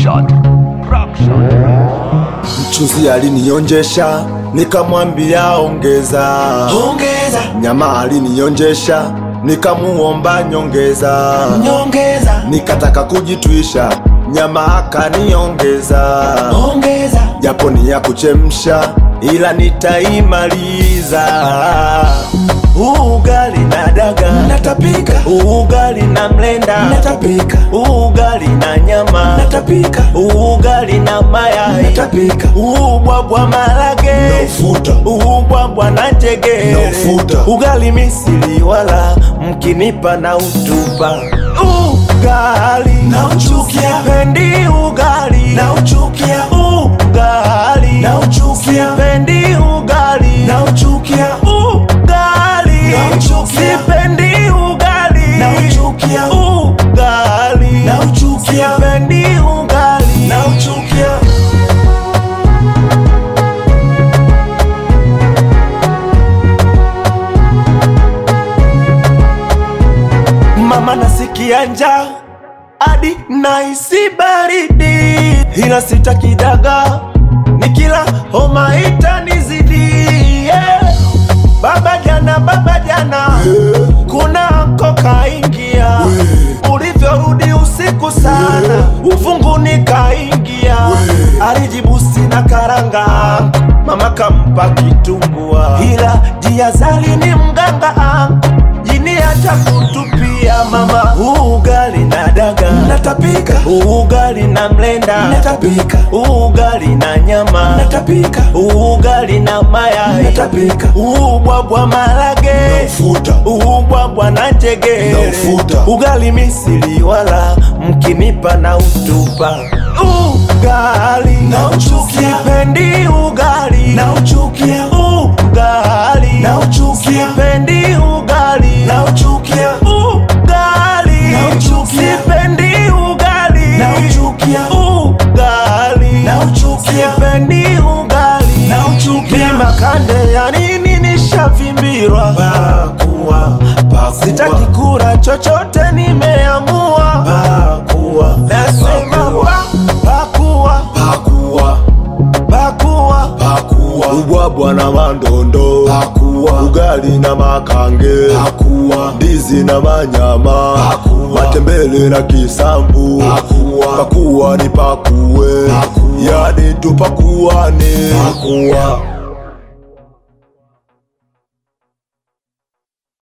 Rockshot. Rockshot. Mchuzi alinionjesha nikamwambia ongeza, ongeza nyama alinionjesha nikamuomba nyongeza, nyongeza nikataka kujitwisha nyama akaniongeza, ongeza japo ni ya kuchemsha ila nitaimaliza. Ugali na daga natapika ugali na mlenda natapika ugali na nyama natapika ugali na mayai natapika ubwabwa marage Na ufuta. ubwabwa na njegere Na ufuta. ugali misili wala mkinipa na utupa ugali Nauchukia. pendi ugali nauchukia ugali Nauchukia. pendi ugali nauchukia ugali Nauchukia. sipendi ugali Nauchukia. ugali Nauchukia. sipendi ugali nauchukia mama nasikia njaa hadi naisi baridi ila sitakidaga nikila homa itanizidi yeah. baba jana baba jana kuna koka ingia ulivyorudi usiku sana ufunguni kaingia alijibu sina karanga mama kampa kitumbua ila jiazali ni mganga jini hata kutupia mama ugali na daga natapika ugali na mlenda natapika ugali na nyama natapika ugali na mayai Natapika. ubwabwa marage ufuta ubwabwa na njegere Na ufuta. ugali misili wala mkinipa na utupa ugali Nauchukia. sipendi ugali nauchukia ugali Nauchukia. sipendi ugali nauchukia ugali Nauchukia. sipendi ugali nauchukia ugali Nauchukia. sipendi ugali Nauchukia. ni makande ya nini nishavimbirwa pakua sitaki kula chochote nimeamua pakua nasema pa- pakua pakua pakua pakua ubwabwa na mandondo Pakua. ugali na makange pakua ndizi na manyama Pakua. matembele na kisambu Pakua. pakuwa ni pakue Pakua. yani tupakuane pakua